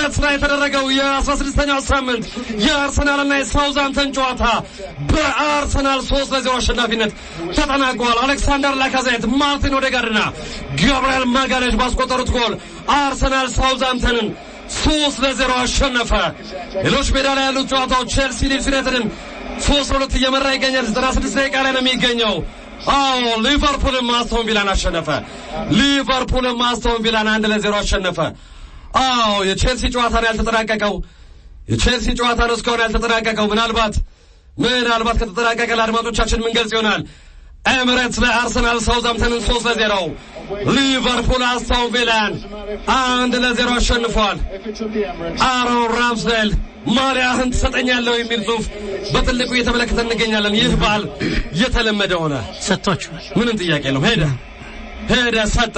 ኤምሬትስ ላይ የተደረገው የአስራ ስድስተኛው ሳምንት የአርሰናልና የሳውዛምተን ጨዋታ በአርሰናል ሶስት ለዜሮ አሸናፊነት ተጠናቋል። አሌክሳንደር ላካዜት፣ ማርቲን ኦዴጋርድና ጋብርኤል ማጋሌሽ ባስቆጠሩት ጎል አርሰናል ሳውዛምተንን ሶስት ለዜሮ አሸነፈ። ሌሎች ሜዳ ላይ ያሉት ጨዋታዎች ቼልሲ ሊድስ ዩናይትድን ሶስት ለሁለት እየመራ ይገኛል። ዘጠና ስድስት ደቂቃ ላይ ነው የሚገኘው። አዎ ሊቨርፑልም አስቶን ቪላን አሸነፈ። ሊቨርፑልም አስቶን ቪላን አንድ ለዜሮ አሸነፈ። አዎ የቼልሲ ጨዋታ ነው ያልተጠናቀቀው። የቼልሲ ጨዋታ ነው እስካሁን ያልተጠናቀቀው። ምናልባት ምናልባት ከተጠናቀቀ ለአድማጮቻችን ምን ገልጽ ይሆናል። ኤምሬትስ ላይ አርሰናል ሳውዛምተንን ሶስት ለዜሮ ሊቨርፑል አስቶን ቪላን አንድ ለዜሮ አሸንፏል። አሮን ራምስዴል ማሊያህን ትሰጠኛለሁ የሚል ጽሑፍ በትልቁ እየተመለከተ እንገኛለን። ይህ በዓል እየተለመደ ሆነ። ሰጥቷችኋል። ምንም ጥያቄ የለውም። ሄደ ሄደ ሰጠ።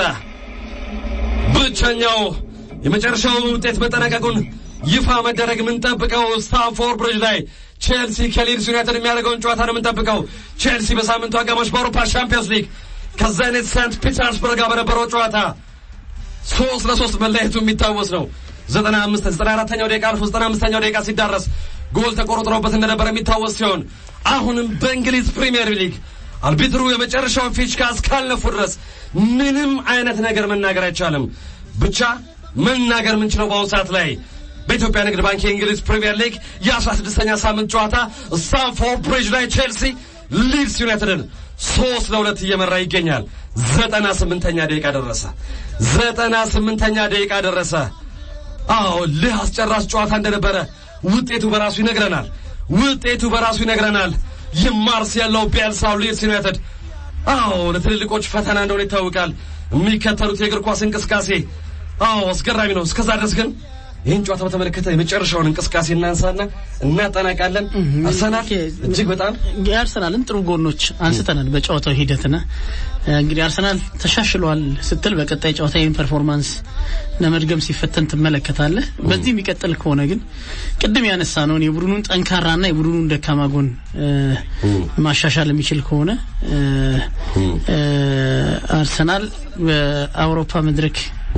ብቸኛው የመጨረሻው ውጤት መጠናቀቁን ይፋ መደረግ የምንጠብቀው ስታንፎርድ ብሪጅ ላይ ቼልሲ ከሊድስ ዩናይትድ የሚያደርገውን ጨዋታ ነው የምንጠብቀው። ቼልሲ በሳምንቱ አጋማሽ በአውሮፓ ሻምፒዮንስ ሊግ ከዛይኔት ሴንት ፒተርስበርግ ጋር በነበረው ጨዋታ ሶስት ለሶስት መለየቱ የሚታወስ ነው። ዘጠና አምስት ዘጠና አራተኛው ደቂቃ አልፎ ዘጠና አምስተኛው ደቂቃ ሲዳረስ ጎል ተቆርጥሮበት እንደነበረ የሚታወስ ሲሆን አሁንም በእንግሊዝ ፕሪሚየር ሊግ አልቢትሩ የመጨረሻውን ፊሽካ እስካልነፉ ድረስ ምንም አይነት ነገር መናገር አይቻልም። ብቻ መናገር የምንችለው በአሁኑ ሰዓት ላይ በኢትዮጵያ ንግድ ባንክ የእንግሊዝ ፕሪሚየር ሊግ የአስራ ስድስተኛ ሳምንት ጨዋታ ስታንፎርድ ብሪጅ ላይ ቼልሲ ሊድስ ዩናይትድን ሶስት ለሁለት እየመራ ይገኛል። ዘጠና ስምንተኛ ደቂቃ ደረሰ። ዘጠና ስምንተኛ ደቂቃ ደረሰ። አዎ ልህ አስጨራሽ ጨዋታ እንደነበረ ውጤቱ በራሱ ይነግረናል። ውጤቱ በራሱ ይነግረናል። የማርሴሎ ቤልሳው ሊድስ ዩናይትድ አዎ ለትልልቆች ፈተና እንደሆነ ይታወቃል። የሚከተሉት የእግር ኳስ እንቅስቃሴ አዎ አስገራሚ ነው። እስከዛ ድረስ ግን ይህን ጨዋታ በተመለከተ የመጨረሻውን እንቅስቃሴ እናንሳና እናጠናቃለን። አርሰናል እጅግ በጣም የአርሰናልን ጥሩ ጎኖች አንስተናል በጨዋታው ሂደትና እንግዲህ አርሰናል ተሻሽሏል ስትል በቀጣይ ጨዋታ ይህን ፐርፎርማንስ ለመድገም ሲፈተን ትመለከታለህ። በዚህ የሚቀጥል ከሆነ ግን ቅድም ያነሳ ነውን የቡድኑን ጠንካራና የቡድኑን ደካማ ጎን ማሻሻል የሚችል ከሆነ አርሰናል በአውሮፓ መድረክ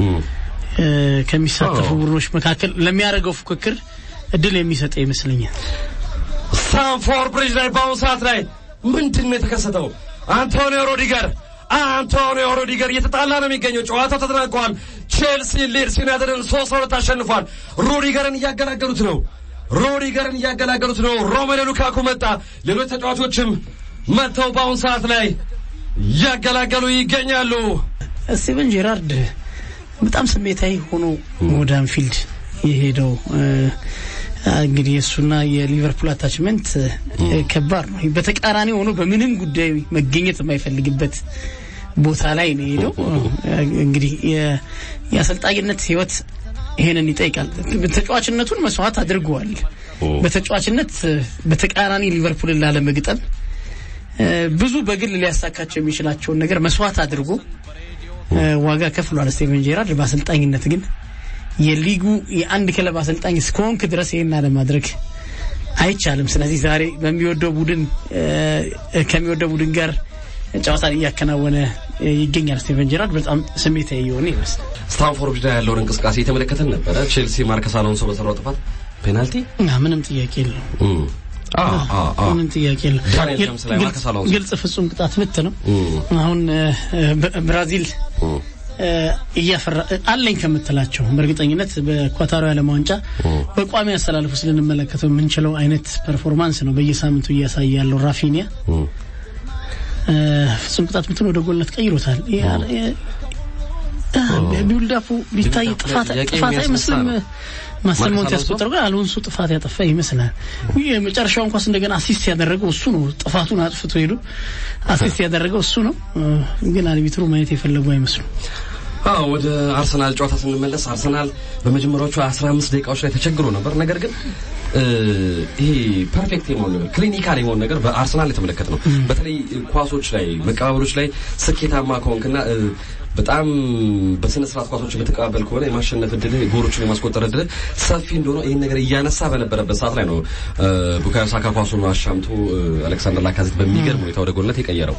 ከሚሳተፉ ቡድኖች መካከል ለሚያደርገው ፉክክር እድል የሚሰጠ ይመስለኛል። ስታንፎርድ ብሪጅ ላይ በአሁኑ ሰዓት ላይ ምንድን ነው የተከሰተው? አንቶኒዮ ሮዲገር አንቶኒዮ ሮዲገር እየተጣላ ነው የሚገኘው። ጨዋታው ተጠናቋል። ቼልሲ ሊድስ ዩናይትድን ሶስት ለሁለት አሸንፏል። ሮዲገርን እያገላገሉት ነው። ሮዲገርን እያገላገሉት ነው። ሮሜሎ ሉካኩ መጣ። ሌሎች ተጫዋቾችም መጥተው በአሁኑ ሰዓት ላይ እያገላገሉ ይገኛሉ። ስቲቨን ጄራርድ በጣም ስሜታዊ ሆኖ ወደ አንፊልድ የሄደው እንግዲህ እሱና የሊቨርፑል አታችመንት ከባድ ነው። በተቃራኒ ሆኖ በምንም ጉዳይ መገኘት የማይፈልግበት ቦታ ላይ ነው የሄደው። እንግዲህ የአሰልጣኝነት ህይወት ይሄንን ይጠይቃል። ተጫዋችነቱን መስዋዕት አድርገዋል። በተጫዋችነት በተቃራኒ ሊቨርፑልን ላለመግጠም ብዙ በግል ሊያሳካቸው የሚችላቸውን ነገር መስዋዕት አድርጎ ዋጋ ከፍሏል ስቴቨን ጄራርድ። በአሰልጣኝነት ግን የሊጉ የአንድ ክለብ አሰልጣኝ እስከሆንክ ድረስ ይህን አለማድረግ አይቻልም። ስለዚህ ዛሬ በሚወደው ቡድን ከሚወደው ቡድን ጋር ጨዋታን እያከናወነ ይገኛል። ስቴቨን ጄራርድ በጣም ስሜታዊ የሆነ ይመስላል። ስታንፎርድ ላይ ያለውን እንቅስቃሴ የተመለከተን ነበረ። ቼልሲ ማርከስ አሎንሶ በሰራው ጥፋት ፔናልቲ ምንም ጥያቄ የለውም። ምንም ጥያቄ የለውም። ግልጽ ፍጹም ቅጣት ምት ነው። አሁን ብራዚል እያፈራ አለኝ ከምትላቸው በእርግጠኝነት በኳታሩ ዓለም ዋንጫ በቋሚ አስተላልፍ ውስጥ ልንመለከተው የምንችለው አይነት ፐርፎርማንስ ነው በየሳምንቱ እያሳየ ያለው ራፊኒያ ፍጹም ቅጣት ምትን ወደ ጎልነት ቀይሮታል። ቢውልዳፑ ቢታይ ጥፋት አይመስልም። ማስተር ሞንት ያስቆጠረው ግን አሎንሶ ጥፋት ያጠፋ ይመስላል። የመጨረሻውን ኳስ እንደገና አሲስት ያደረገው እሱ ነው። ጥፋቱን አጥፍቶ ሄዶ አሲስት ያደረገው እሱ ነው። ግን አልቢትሩ ማየት የፈለጉ አይመስሉም። አዎ ወደ አርሰናል ጨዋታ ስንመለስ አርሰናል በመጀመሪያዎቹ 15 ደቂቃዎች ላይ ተቸግሮ ነበር። ነገር ግን ይሄ ፐርፌክት የመሆን ነገር ክሊኒካል የመሆን ነገር በአርሰናል የተመለከት ነው። በተለይ ኳሶች ላይ መቀባበሎች ላይ ስኬታማ ከሆንክና በጣም በስነ ስርዓት ኳሶችን በተቀባበል ከሆነ የማሸነፍ እድልህ ጎሎችን የማስቆጠር እድልህ ሰፊ እንደሆነ ይህን ነገር እያነሳ በነበረበት ሰዓት ላይ ነው ቡካዮ ሳካ ኳሱን አሻምቶ አሌክሳንደር ላካዜት በሚገርም ሁኔታ ወደ ጎልነት የቀየረው።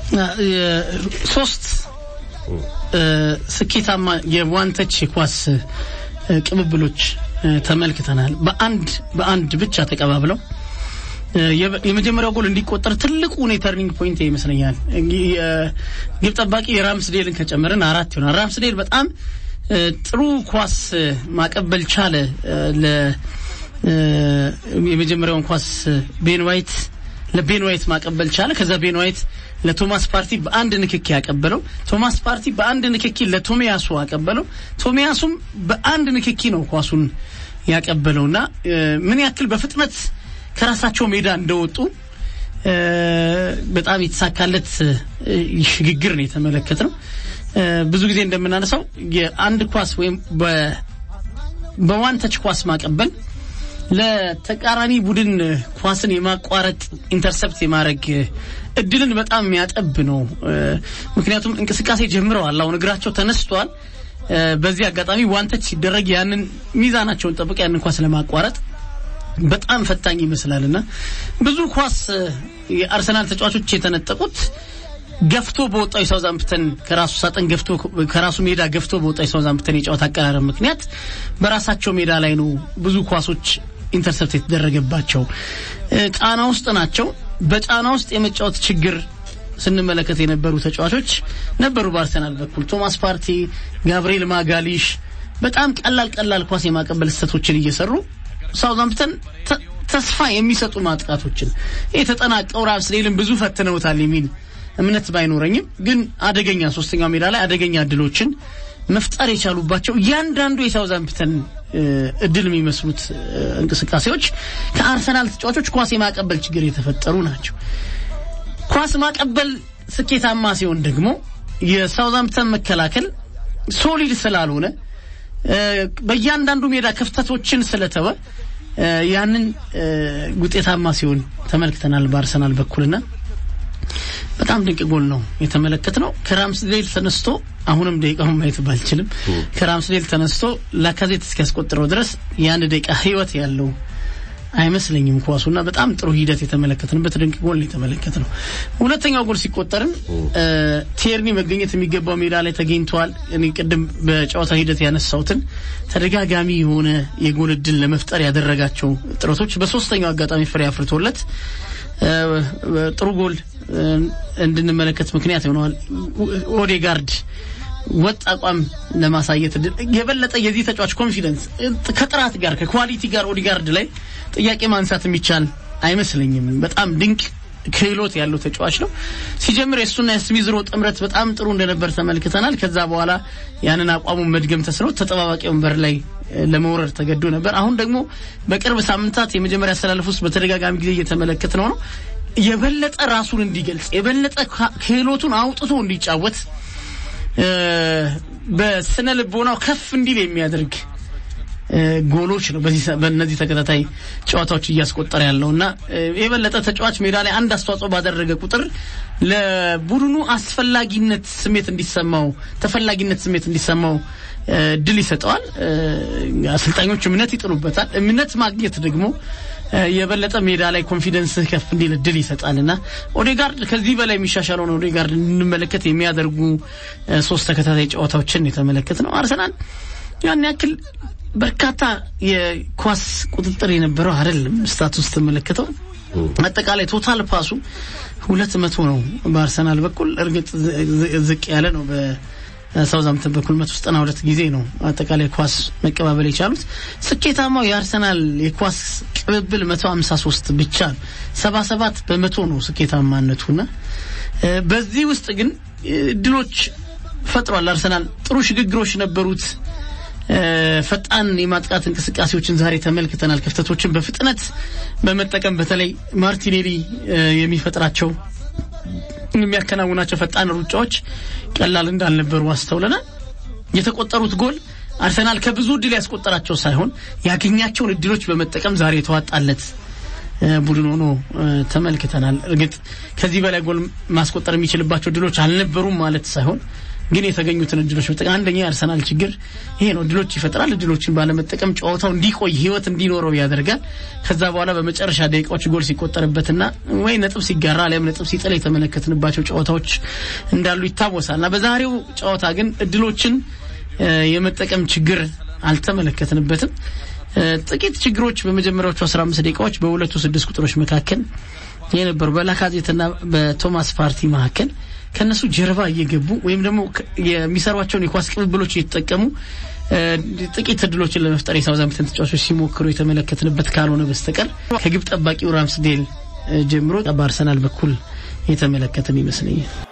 ሶስት ስኬታማ የዋንተች ኳስ ቅብብሎች ተመልክተናል። በአንድ በአንድ ብቻ ተቀባብለው የመጀመሪያው ጎል እንዲቆጠር ትልቁ ተርኒንግ ፖይንት ይመስለኛል። የግብ ጠባቂ የራምስዴልን ከጨመርን አራት ይሆናል። ራምስዴል በጣም ጥሩ ኳስ ማቀበል ቻለ። የመጀመሪያውን ኳስ ቤን ዋይት ለቤን ዋይት ማቀበል ቻለ። ከዛ ቤን ዋይት ለቶማስ ፓርቲ በአንድ ንክኪ ያቀበለው፣ ቶማስ ፓርቲ በአንድ ንክኪ ለቶሚያሱ አቀበለው። ቶሚያሱም በአንድ ንክኪ ነው ኳሱን ያቀበለውና ምን ያክል በፍጥነት ከራሳቸው ሜዳ እንደወጡ በጣም የተሳካለት ሽግግር ነው የተመለከት ነው። ብዙ ጊዜ እንደምናነሳው የአንድ ኳስ ወይም በዋን ተች ኳስ ማቀበል ለተቃራኒ ቡድን ኳስን የማቋረጥ ኢንተርሰፕት የማድረግ እድልን በጣም የሚያጠብ ነው። ምክንያቱም እንቅስቃሴ ጀምረዋል። አሁን እግራቸው ተነስቷል። በዚህ አጋጣሚ ዋንተች ሲደረግ ያንን ሚዛናቸውን ጠብቀ ያንን ኳስ ለማቋረጥ በጣም ፈታኝ ይመስላል እና ብዙ ኳስ የአርሰናል ተጫዋቾች የተነጠቁት ገፍቶ በወጣው የሳውዛምፕተን ከራሱ ሳጥን ገፍቶ ከራሱ ሜዳ ገፍቶ በወጣው የሳውዛምፕተን የጨዋታ አቀራረብ ምክንያት በራሳቸው ሜዳ ላይ ነው ብዙ ኳሶች ኢንተርሰፕት የተደረገባቸው። ጫና ውስጥ ናቸው። በጫና ውስጥ የመጫወት ችግር ስንመለከት የነበሩ ተጫዋቾች ነበሩ። በአርሰናል በኩል ቶማስ ፓርቲ፣ ጋብርኤል ማጋሊሽ በጣም ቀላል ቀላል ኳስ የማቀበል ስህተቶችን እየሰሩ ሳውዛምፕተን ተስፋ የሚሰጡ ማጥቃቶችን የተጠናቀው ራምስዴልን ብዙ ፈትነውታል የሚል እምነት ባይኖረኝም ግን አደገኛ ሶስተኛው ሜዳ ላይ አደገኛ እድሎችን መፍጠር የቻሉባቸው እያንዳንዱ የሳውዛምፕተን እድል የሚመስሉት እንቅስቃሴዎች ከአርሰናል ተጫዋቾች ኳስ የማቀበል ችግር የተፈጠሩ ናቸው። ኳስ ማቀበል ስኬታማ ሲሆን ደግሞ የሳውዛምፕተን መከላከል ሶሊድ ስላልሆነ በእያንዳንዱ ሜዳ ክፍተቶችን ስለተወ ያንን ውጤታማ ሲሆን ተመልክተናል በአርሰናል በኩልና በጣም ድንቅ ጎል ነው የተመለከት ነው። ከራምስዴል ተነስቶ አሁንም ደቂቃውን ማየት ባልችልም ከራምስዴል ተነስቶ ላካዜት እስኪያስቆጥረው ድረስ የአንድ ደቂቃ ህይወት ያለው አይመስለኝም ኳሱና በጣም ጥሩ ሂደት የተመለከትንበት ድንቅ ጎል ነው የተመለከት ነው። ሁለተኛው ጎል ሲቆጠርም ቴርኒ መገኘት የሚገባው ሜዳ ላይ ተገኝተዋል። እኔ ቅድም በጨዋታ ሂደት ያነሳሁትን ተደጋጋሚ የሆነ የጎል እድል ለመፍጠር ያደረጋቸው ጥረቶች በሶስተኛው አጋጣሚ ፍሬ አፍርቶለት ጥሩ ጎል እንድንመለከት ምክንያት ይሆነዋል። ኦዴጋርድ ወጥ አቋም ለማሳየት የበለጠ የዚህ ተጫዋች ኮንፊደንስ ከጥራት ጋር ከኳሊቲ ጋር ኦዲጋርድ ላይ ጥያቄ ማንሳት የሚቻል አይመስለኝም። በጣም ድንቅ ክህሎት ያለው ተጫዋች ነው። ሲጀምር የእሱና የስሚዝሮ ጥምረት በጣም ጥሩ እንደነበር ተመልክተናል። ከዛ በኋላ ያንን አቋሙን መድገም ተስኖት ተጠባባቂ ወንበር ላይ ለመውረድ ተገዶ ነበር። አሁን ደግሞ በቅርብ ሳምንታት የመጀመሪያ አሰላለፍ ውስጥ በተደጋጋሚ ጊዜ እየተመለከት ነው ነው የበለጠ ራሱን እንዲገልጽ የበለጠ ክህሎቱን አውጥቶ እንዲጫወት በስነ ልቦናው ከፍ እንዲል የሚያደርግ ጎሎች ነው በእነዚህ ተከታታይ ጨዋታዎች እያስቆጠረ ያለው እና የበለጠ ተጫዋች ሜዳ ላይ አንድ አስተዋጽኦ ባደረገ ቁጥር ለቡድኑ አስፈላጊነት ስሜት እንዲሰማው ተፈላጊነት ስሜት እንዲሰማው ድል ይሰጠዋል። አሰልጣኞች እምነት ይጥሉበታል። እምነት ማግኘት ደግሞ የበለጠ ሜዳ ላይ ኮንፊደንስ ከፍ እንዲል እድል ይሰጣል እና ኦዴጋርድ ከዚህ በላይ የሚሻሻለውን ኦዴጋርድ እንመለከት የሚያደርጉ ሶስት ተከታታይ ጨዋታዎችን የተመለከት ነው። አርሰናል ያን ያክል በርካታ የኳስ ቁጥጥር የነበረው አይደለም። ስታቱስ ተመለከተው አጠቃላይ ቶታል ፓሱ ሁለት መቶ ነው በአርሰናል በኩል እርግጥ ዝቅ ያለ ነው። በሳውዛምፕተን በኩል መቶ ዘጠና ሁለት ጊዜ ነው አጠቃላይ ኳስ መቀባበል የቻሉት። ስኬታማው የአርሰናል የኳስ ቅብብል መቶ ሀምሳ ሶስት ብቻ ነው። ሰባ ሰባት በመቶ ነው ስኬታማነቱና በዚህ ውስጥ ግን ድሎች ፈጥሯል። አርሰናል ጥሩ ሽግግሮች ነበሩት። ፈጣን የማጥቃት እንቅስቃሴዎችን ዛሬ ተመልክተናል። ክፍተቶችን በፍጥነት በመጠቀም በተለይ ማርቲኔሊ የሚፈጥራቸው የሚያከናውናቸው ፈጣን ሩጫዎች ቀላል እንዳልነበሩ አስተውለናል። የተቆጠሩት ጎል አርሰናል ከብዙ እድል ያስቆጠራቸው ሳይሆን ያገኛቸውን እድሎች በመጠቀም ዛሬ የተዋጣለት ቡድን ሆኖ ተመልክተናል። እርግጥ ከዚህ በላይ ጎል ማስቆጠር የሚችልባቸው እድሎች አልነበሩም ማለት ሳይሆን ግን የተገኙትን እድሎች መጠቀም አንደኛ የአርሰናል ችግር ይሄ ነው። እድሎች ይፈጥራል። እድሎችን ባለመጠቀም ጨዋታው እንዲቆይ ህይወት እንዲኖረው ያደርጋል። ከዛ በኋላ በመጨረሻ ደቂቃዎች ጎል ሲቆጠርበትና ወይ ነጥብ ሲጋራ አሊያም ነጥብ ሲጥል የተመለከትንባቸው ጨዋታዎች እንዳሉ ይታወሳል እና በዛሬው ጨዋታ ግን እድሎችን የመጠቀም ችግር አልተመለከትንበትም። ጥቂት ችግሮች በመጀመሪያዎቹ 15 ደቂቃዎች በሁለቱ ስድስት ቁጥሮች መካከል የነበሩ በላካዜትና በቶማስ ፓርቲ መካከል ከነሱ ጀርባ እየገቡ ወይም ደግሞ የሚሰሯቸውን የኳስ ቅብብሎች እየተጠቀሙ ጥቂት እድሎችን ለመፍጠር የሳውዛምፕተን ተጫዋቾች ሲሞክሩ የተመለከትንበት ካልሆነ በስተቀር ከግብ ጠባቂው ራምስዴል ጀምሮ በአርሰናል በኩል የተመለከትን ይመስለኛል።